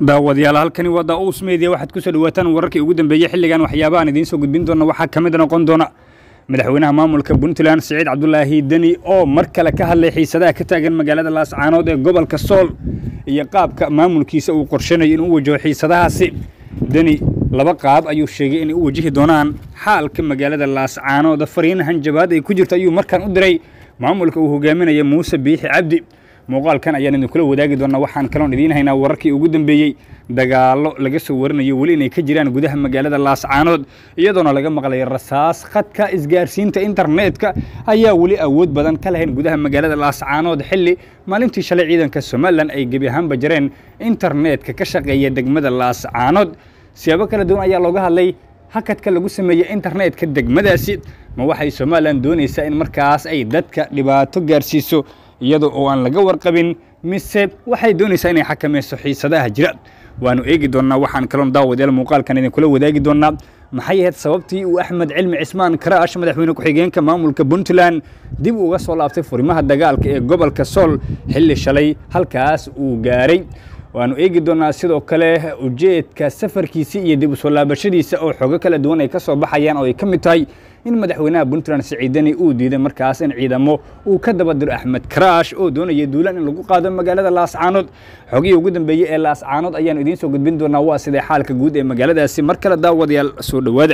daawadayaal halkani waa daa'uus media waxaad ku soo dhawaataan wararkii ugu dambeeyey xilligan waxyaabahan idiin soo gudbin doona waxaa ka mid noqon doona madaxweynaha maamulka puntland siciid cabdulaahi deni oo mar kale ka hadlay xiisadaha ka taagan magaalada laascaanood ee gobolka sool iyo qaabka maamulkiisa uu qorshanayo inuu u wajaho xiisadahaasi deni laba qaab ayuu sheegay inay u wajihi doonaan xaalka magaalada laascaanood fariin hanjabaad ay ku jirto ayuu markaan u diray maamulka uu hogaaminaya muuse biixi cabdi muuqaalkan ayaan idinkula wadaagi doonaa waxaan kaloon idiin haynaa wararkii ugu dambeeyey dagaallo laga soo warinayo weli inay ka jiraan gudaha magaalada laascaanood iyadoona laga maqlay rasaas khadka isgaarsiinta internetka ayaa weli awood badan ka lahayn gudaha magaalada laascaanood xilli maalintii shalay ciidanka somalilan ay gebi ahaanba jareen internetka ka shaqeeya degmada laascaanood siyaabo kala duwan ayaa looga hadlay hakadka lagu sameeyey internetka degmadaasi ma waxay somalilan doonaysaa in markaas ay dadka dhibaato gaarsiiso iyada oo aan laga warqabin mise waxay doonaysaa inay xakamayso xiisadaha jira waanu eegi doonnaa waxaan kaloon daawadayaal muuqaalkan idinkula wadaagi doonnaa maxay ahayd sababtii uu axmed cilmi cismaan karaash madaxweyne ku-xigeenka maamulka puntland dib uga soo laabtay furimaha dagaalka ee gobolka sool xilli shalay halkaas uu gaaray waanu eegi doonnaa sidoo kale ujeedka safarkiisii iyo dib u soo laabashadiisa oo xogo kala duwan ay ka soo baxayaan oo ay ka mid tahay in madaxweynaha puntland siciidani uu diiday markaas in ciidamo uu ka daba diro axmed karaash oo doonaya duulaan in lagu qaado magaalada laascaanood xogihii ugu dambeeyey ee laascaanood ayaanu idiin soo gudbin doonaa waa sidee xaalka guud ee magaaladaasi mar kale daawadayaal soo dhowaada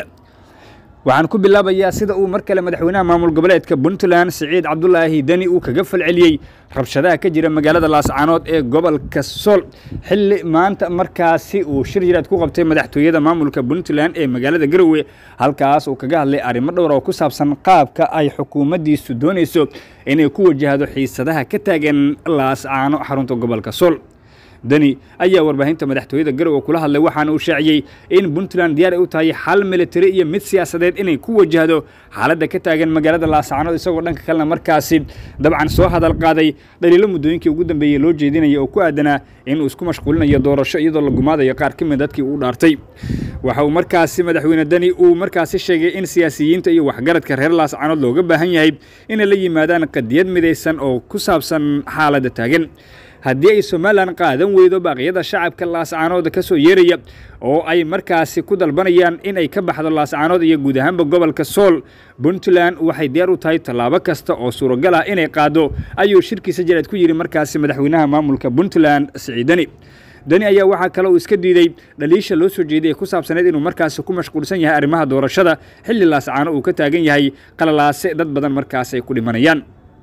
waxaan ku bilaabayaa sida uu mar kale madaxweynaha maamul goboleedka puntland siciid cabdulaahi deni uu kaga falceliyey rabshadaha ka jira magaalada laascaanood ee gobolka sool xilli maanta markaasi uu shir jiraad ku qabtay madaxtooyada maamulka puntland ee magaalada garowe halkaas uu kaga hadlay arrimo dhowr oo ku saabsan qaabka ay xukuumaddiisu doonayso inay ku wajahdo xiisadaha ka taagan laascaano xarunta gobolka sool deni ayaa warbaahinta madaxtooyada garowe kula hadlay waxaana uu shaaciyey in puntland diyaar ay u tahay xal militari iyo mid siyaasadeed inay ku wajahdo xaaladda ka taagan magaalada laascaanood isagoo dhanka kalena markaasi dabcan soo hadal qaaday dhaliilo muddooyinkii ugu dambeeyey loo jeedinaya oo ku aadanaa inuu isku mashquulinayo doorasho iyadoo la gumaadayo qaar ka mid dadkii uu dhaartay waxa uu markaasi madaxweyne deni uu markaasi sheegay in siyaasiyiinta iyo waxgaradka reer laascaanood looga baahan yahay inay la yimaadaan qadiyad midaysan oo ku saabsan xaaladda taagan haddii ay somalilan qaadan weydo baaqyada shacabka laascaanood ka soo yeeraya oo ay markaasi ku dalbanayaan in ay ka baxdo laascaanood iyo guud ahaanba gobolka sool puntland waxay diyaar u tahay tallaabo kasta oo suuragal ah inay qaado ayuu shirkiisa jaraad ku yidhi markaasi madaxweynaha maamulka puntland siciidani deni ayaa waxaa kale uu iska diiday dhaliisha loo soo jeeday ee ku saabsaneed inuu markaasi ku mashquulsan yahay arrimaha doorashada xilli laascaano uu ka taagan yahay qalalaase dad badan markaas ay ku dhimanayaan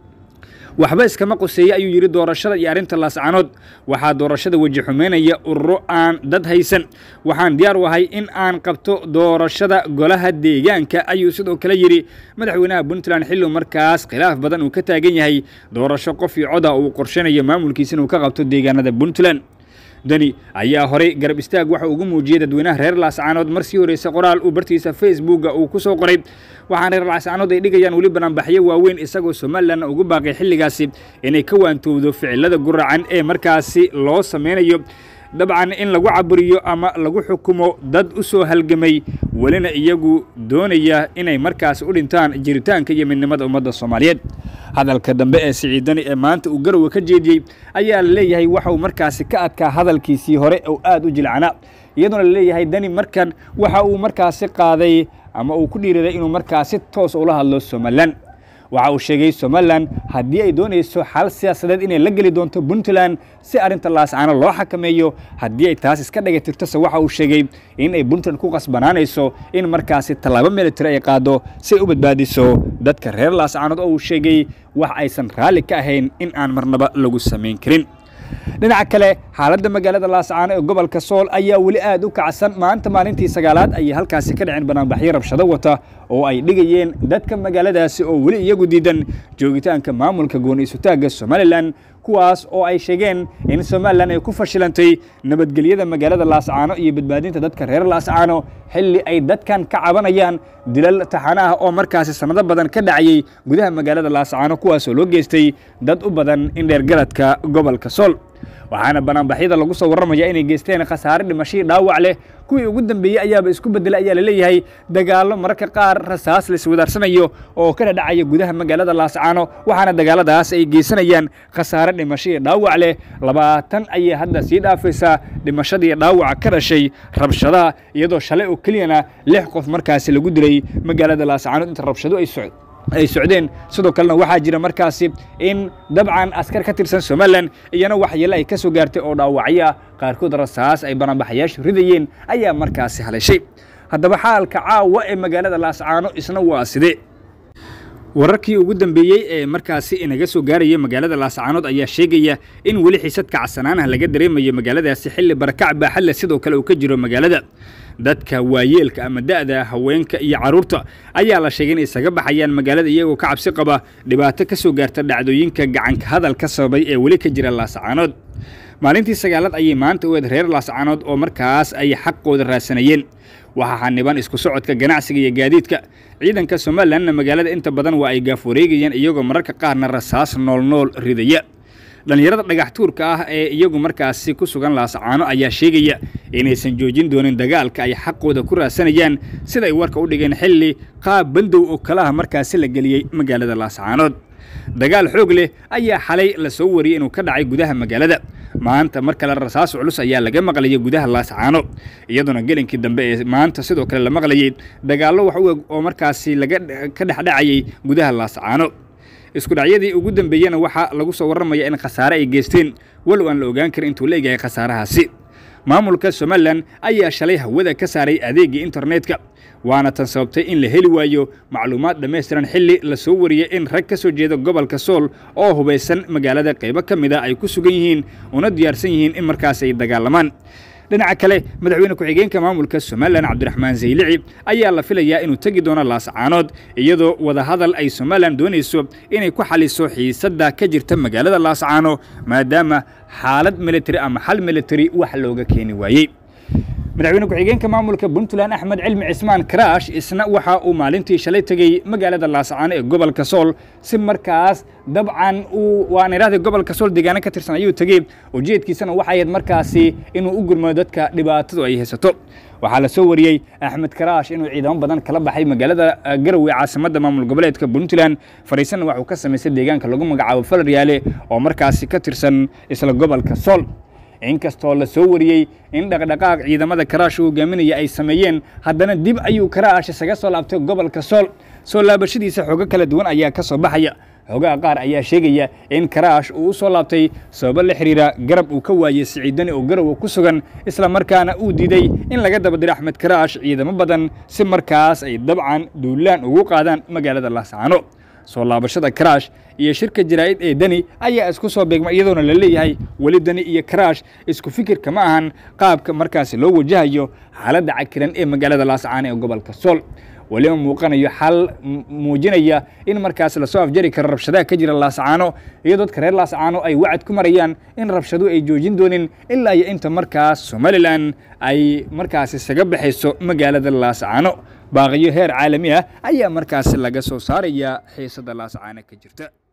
waxba iskama qoseeye ayuu yidhi doorashada iyo arrinta laascaanood waxaa doorashada weji xumeynaya ururo aan dad haysan waxaan diyaar u ahay in aan qabto doorashada golaha deegaanka ayuu sidoo kale yidhi madaxweynaha puntland xilliu markaas khilaaf badan uu ka taagan yahay doorasho qof iyo coda uu qorshanayo maamulkiisa inuu ka qabto deegaanada puntland deni ayaa horey garab istaag waxa ugu muujiyey dadweynaha reer laascaanood mar sii horreysay qoraal uu bartiisa facebooka uu ku soo qoray waxaan reer laascaanood ay dhigayaan weli banaanbaxyo waaweyn isagoo somalilanna ugu baaqay xilligaasi inay ka waantowdo ficilada guracan ee markaasi loo sameynayo dabcan in lagu caburiyo ama lagu xukumo dad u soo halgamay welina iyagu doonaya inay markaas u dhintaan jiritaanka iyo midnimada ummadda soomaaliyeed hadalka dambe ee siciidani ee maanta uu garowe ka jeediyey ayaa la leeyahay waxa uu markaasi ka adkaa hadalkiisii hore oo aad u jilcanaa iyadoona la leeyahay dani markan waxa uu markaasi qaaday ama uu ku dhiiraday inuu markaasi toos ula hadlo somalilan waxa uu sheegay somalilan haddii ay doonayso xal siyaasadeed inay la geli doonto puntland si arrinta laascaano loo xakameeyo haddii ay taas iska dhaga tirtose waxa uu sheegay in ay puntland ku qasbanaanayso in markaasi tallaabo militari ay qaado si ay u badbaadiso dadka reer laascaanood oo uu sheegay wax aysan raalli ka ahayn in aan marnaba lagu samayn karin dhinaca kale xaaladda magaalada laascaano ee gobolka sool ayaa weli aad u kacsan maanta maalintii sagaalaad ayay halkaasi ka dhaceen banaanbaxyo rabshado wata oo ay dhigayeen dadka magaaladaasi oo weli iyagu diidan joogitaanka maamulka gooni isutaagga somalilan kuwaas oo ay sheegeen in somalilan ay ku fashilantay nabadgelyada magaalada laascaano iyo badbaadinta dadka reer laascaano xilli ay dadkan ka cabanayaan dilal taxano ah oo markaasi sannado badan ka dhacayay gudaha magaalada laascaano kuwaasoo loo geystay dad u badan in dheergaradka gobolka sool waxaana banaanbaxyada lagu soo warramaya inay geysteen khasaare dhimashadii dhaawac leh kuwii ugu dambeeyey ayaaba isku beddelay ayaa laleeyahay dagaallo mararka qaar rasaas la iswadaarsanayo oo ka dhadhacaya gudaha magaalada laascaano waxaana dagaaladaas ay geysanayaan khasaare dhimashadii dhaawac leh labaatan ayay hadda sii dhaafaysaa dhimashadii dhaawaca ka dhashay rabshadaha iyadoo shalay oo keliyana lix qof markaasi lagu dilay magaalada laascaanood inta rabshado ay socd ay socdeen sidoo kalena waxaa jira markaasi in dabcan askar ka tirsan somalilan iyana waxyeele ay ka soo gaartay oo dhaawacyo ah qaarkood rasaas ay banaanbaxayaashu ridayeen ayaa markaasi haleeshay haddaba xaalka caawa ee magaalada laascaano isna waa sidee wararkii ugu dambeeyey ee markaasi inaga soo gaaraya magaalada laascaanood ayaa sheegaya in weli xiisad kacsanaanah laga dareemayo magaaladaasi xilli barakac baaxadle sidoo kale uu ka jiro magaalada dadka waayeelka ama da'da haweenka iyo carruurta ayaa la sheegay in isaga baxayaan magaalada iyagoo ka cabsi qaba dhibaato ka soo gaarta dhacdooyinka gacanka hadal ka sababay ee weli ka jira laascaanood maalintii sagaalaad ayay maanta u eed reer laascaanood oo markaas ay xaqooda raadsanayeen waxaa xaniban isku socodka ganacsiga iyo gaadiidka ciidanka somalilanna magaalada inta badan waa ay gaaf wareegayaan iyagoo mararka qaarna rasaas noolnool ridaya dhallinyarada dhagax tuurka ah ee iyagu markaasi ku sugan laascaano ayaa sheegaya inaysan joojin doonin dagaalka ay xaqooda ku raadsanayaan siday warka u dhigeen xilli qaab bandow oo kalaha markaasi la geliyey magaalada laascaanood dagaal xoog leh ayaa xalay la soo wariyey inuu ka dhacay gudaha magaalada maanta mar kale rasaas culus ayaa laga maqlayay gudaha laascaano iyadoona gelinkii dambe ee maanta sidoo kale la maqlayey dagaallo wax u eg oo markaasi laga ka dhexdhacayay gudaha laascaano isku dhacyadii ugu dambeeyena waxaa lagu soo warramaya in khasaare ay geysteen walow aan la ogaan karin intuu leeyahay khasaarahaasi maamulka somalilan ayaa shalay hawada ka saaray adeegii internetka waana tan sababtay in la heli waayo macluumaad dhammaystiran xilli la soo wariyey in rag ka soo jeeda gobolka sool oo hubaysan magaalada qaybo ka mid a ay ku sugan yihiin una diyaarsan yihiin in markaas ay dagaalamaan dhinaca kale madaxweyne ku-xigeenka maamulka somalilan cabdiraxmaan zaylici ayaa la filayaa inuu tegi doono laascaanood iyadoo wadahadal ay somalilan doonayso inay ku xaliso xiisadda ka jirta magaalada laascaano maadaama xaalad militari ama xal militari wax looga keeni waayey madaxweyne ku-xigeenka maamulka puntland axmed cilmi cismaan karaash isna waxa uu maalintii shalay tegey magaalada laascaano ee gobolka sool si markaas dabcan uu waan idhahday gobolka sool deegaano ka tirsan ayuu tegey ujeedkiisana waxay ahayd markaasi inuu u gurmado dadka dhibaatadu ay haysato waxaa la soo wariyey axmed karaash inuu ciidamo badan kala baxay magaalada garowe caasimadda maamul goboleedka puntland fariisanna waxuu ka samaystay deegaanka lagu magacaabo falaryaale oo markaasi ka tirsan isla gobolka sool inkastoo la soo wariyey in dhaqdhaqaaq ciidamada karaash uu hogaaminaya ay sameeyeen haddana dib ayuu karaash isaga soo laabtay gobolka sool soo laabashadiisa xoogo kala duwan ayaa ka soo baxaya xoogaha qaar ayaa sheegaya in karaash uu u soo laabtay sababo la xiriira garab uu ka waayey siciidani oo garowa ku sugan isla markaana uu diiday in laga dabadiro axmed karaash ciidamo badan si markaas ay dabcan duulaan ugu qaadaan magaalada laascaano soo laabashada karaash iyo shirka jaraa'id ee deni ayaa isku soo beegma iyadoona la leeyahay weli deni iyo karaash isku fikirka ma ahan qaabka markaasi loo wajahayo xaaladda cakiran ee magaalada laascaano ee gobolka sool weliba muuqanayo xal muujinaya in markaas lasoo afjari karo rabshadaha ka jira laascaano iyo dadka reer laascaano ay wacad ku marayaan in rabshadu ay joojin doonin ilaa iyo inta markaas somalilan ay markaas isaga baxayso magaalada laascaano baaqiyo heer caalami ah ayaa markaasi laga soo saaraya xiisadda laascaano ka jirta